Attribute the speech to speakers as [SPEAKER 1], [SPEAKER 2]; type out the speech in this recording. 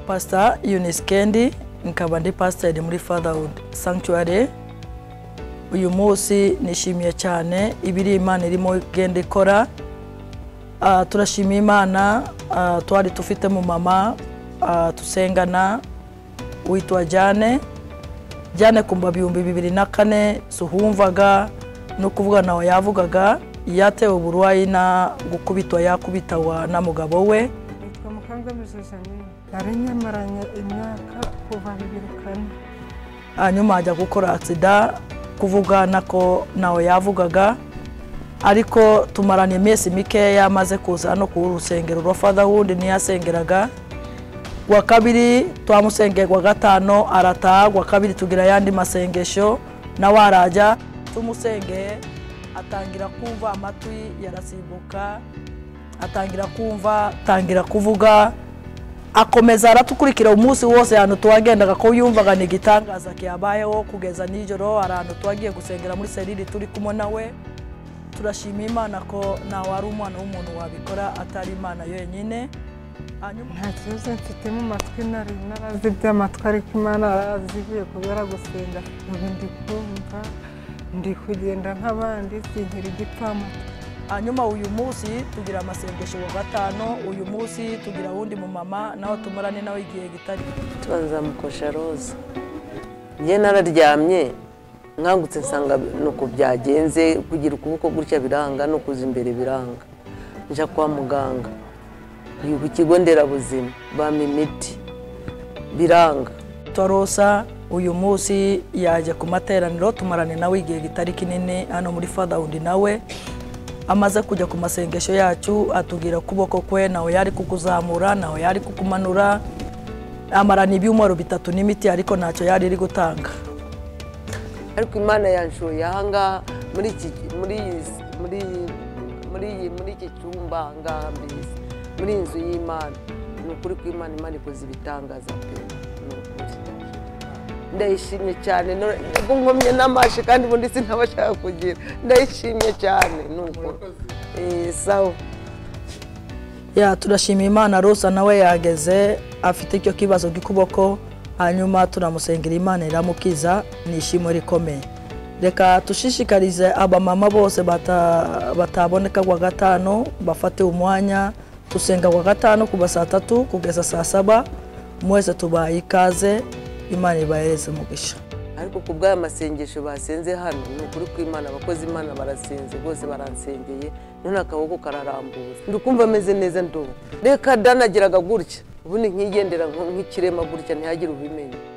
[SPEAKER 1] pastor Eunice Kendi nkaba ndi pasiteri muri fatherhood sanctuary uyu munsi nishimiye cyane ibiri imana irimo igenda ikora Ah, turashimira imana ah, twari dufite mu mama ah, tusengana witwa jane jane kumva bihumbi bibiri na kane suhumvaga no kuvuga nawe yavugaga yatewe uburwayi na gukubitwa yakubitawa na mugabo we
[SPEAKER 2] nitwa mukandamiza janine nari nyamaranye imyaka kuva bibiri kane
[SPEAKER 1] hanyuma ajya gukora atsida kuvuga nako nawe yavugaga ariko tumarana iminsi mikeya amaze kuza no ku rusengero rwa fatherhood ntiyasengeraga gwa kabiri twamusengeye gwa gatanu arataha gwa kabiri tugira ayandi masengesho nawe arajya tumusengeye atangira kumva amatwi yarasimbuka atangira kumva atangira kuvuga akomeza aratukurikira umunsi wose ahantu tuwagendaga ko yumvaga ni igitangaza kiyabayeho kugeza nijoro hari ahantu tuwagiye gusengera muri serire turi kumwe nawe turashima imana ko ntawe ari umwana w'umuntu wabikora atari imana yonyine hanyuma
[SPEAKER 2] nta kibazo mfite mu matwi nari narazi iby'amatwi ariko imana arazivuye kubera gusenga ubu ndi kumva ndi kugenda nk'abandi sinkira igipfamatwi
[SPEAKER 1] hanyuma uyu munsi tugira amasengesho wa gatanu uyu munsi tugira wundi mumama nawe tumarane nawe igihe gitari
[SPEAKER 3] tubanza mukosha roza njye nararyamye nkangutse nsanga nuko byagenze kugira ukuboko gutya biranga no kuza imbere biranga njya kwa muganga ni ku kigo nderabuzima bampa imiti biranga
[SPEAKER 1] torosa uyu munsi yaje ku materaniro tumarane nawe igihe gitari kinini hano muri fatherhood nawe amaze kujya ku masengesho yacu atubwira ukuboko kwe nawe yari kukuzamura nawe yari kukumanura amarana ibyumweru bitatu n'imiti ariko ntacyo yari iri gutanga
[SPEAKER 3] ariko imana yanshoye ahangaha muri iki muri iyi- muri iyi- muri iyi- muri iki cyumba ahangaha mbese muri iyi nzu y'imana ni ukuri ko imana imana ikoze ibitangaza pe ni ukuri ndayishimye cyane no- nubwo nkomye n'amashi kandi ubundi sinabashaka kugira ndayishimye cyane ni ukuri Eh, sawa
[SPEAKER 1] ya turashima imana rosa nawe yageze afite icyo kibazo cy'ukuboko hanyuma turamusengera imana iramukiza ni ishimo rikomeye reka dushishikarize abamama bose bata- bataboneka kwa gatanu bafate umwanya dusenga kwa gatanu kuva saa tatu kugeza saa saba mwese tubaye ikaze imana ibahereze umugisha
[SPEAKER 3] ariko ku bw'aya masengesho basenze hano ni ukuri kw'imana abakozi imana barasenze bose baransengeye none akaboko kararambuye ndi kumva ameze neza ndobo reka danagiraga gutya ubundi nkigendera nko- nk'ikirema gutya ntihagire ubimenya